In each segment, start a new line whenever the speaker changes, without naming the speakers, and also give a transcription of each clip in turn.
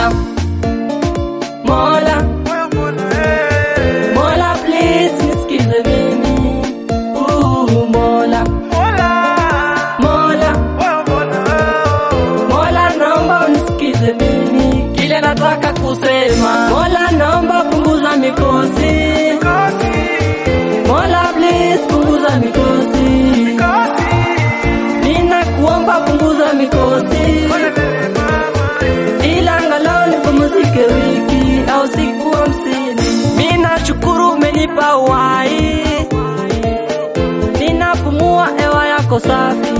Mola, Mola, Mola please nisikize mimi. Uh, Mola, Mola, Mola naomba unisikize mimi. Kile nataka kusema. Mola naomba punguza mikosi. Mola please punguza mikosi. Ninakuomba punguza mikosi. Ila angalau nipumzike wiki au siku hamsini. Mimi nashukuru umenipa uhai. Ninapumua hewa yako safi.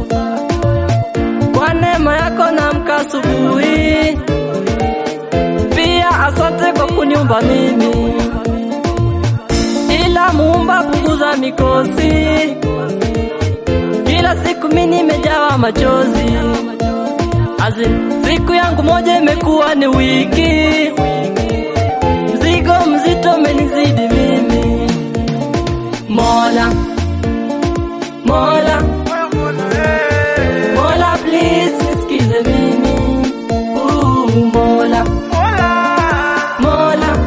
Kwa neema yako naamka asubuhi. Pia asante kwa kuniumba mimi. Ila muumba punguza mikosi. Kila siku mimi nimejawa machozi. Azin, siku yangu moja imekuwa ni wiki. Mzigo mzito umenizidi mimi. Mola, Mola, Mola please nisikize mimi. Uh, Mola, Mola,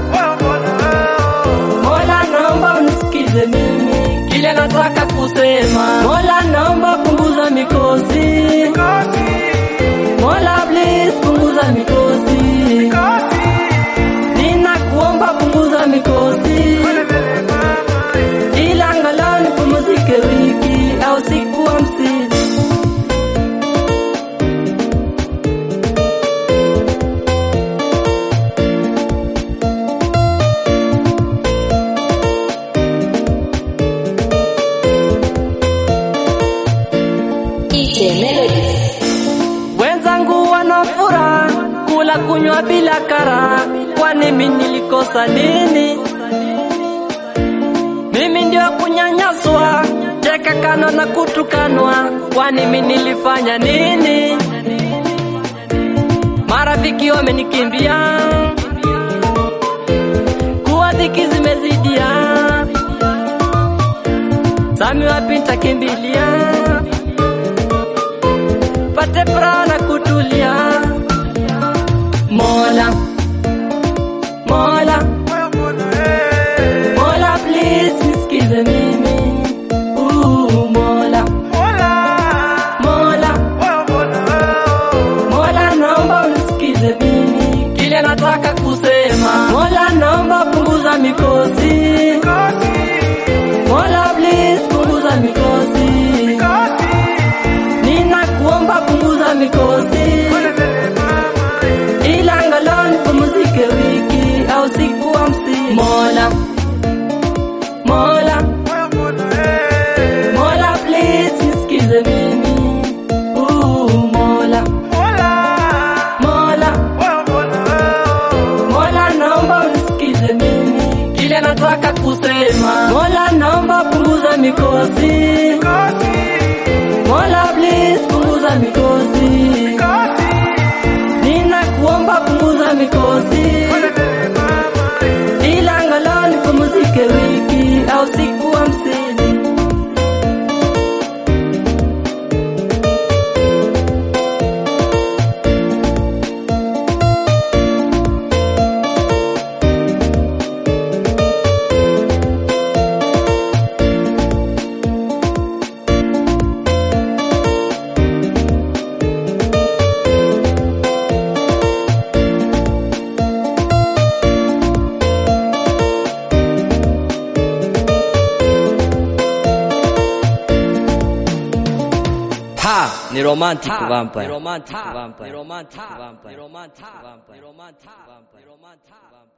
Mola naomba unisikize mimi. Kile nataka kusema. Mola naomba punguza mikosi. Mola please punguza mikosi. Ninakuomba punguza mikosi. Ila angalau nipumzike wiki au siku hamsini.
DJ Melody.
Wenzangu wana furaha kula kunywa bila kara, kwani mimi nilikosa nini? Mimi ndio kunyanyaswa, cheka kano na kutukanwa, kwani mimi nilifanya nini? Marafiki wamenikimbia, kuwa dhiki zimezidia, sami wapi nitakimbilia? pate furaha na kutulia. Mola, Mola, Mola please nisikize mimi. Uh, Mola, Mola, Mola naomba unisikize mimi. Kile nataka kusema. Mola naomba punguza mikosi. Mola please punguza mikosi. Ninakuomba punguza mikosi. Ila angalau nipumzike wiki au siku hamsini. Mola, Mola, Mola please nisikize mimi. Uh, Mola, Mola, Mola naomba unisikize mimi. Kile nataka kusema. Mola naomba punguza mikosi. Mola please punguza mikosi. Ninakuomba punguza mikosi. Ila angalau nipumzike wiki au siku hamsini.
Ha! Ni romantic vampire. Ni romantic vampire. Ni romantic vampire. Ni romantic vampire. Ni romantic vampire. Ni romantic vampire.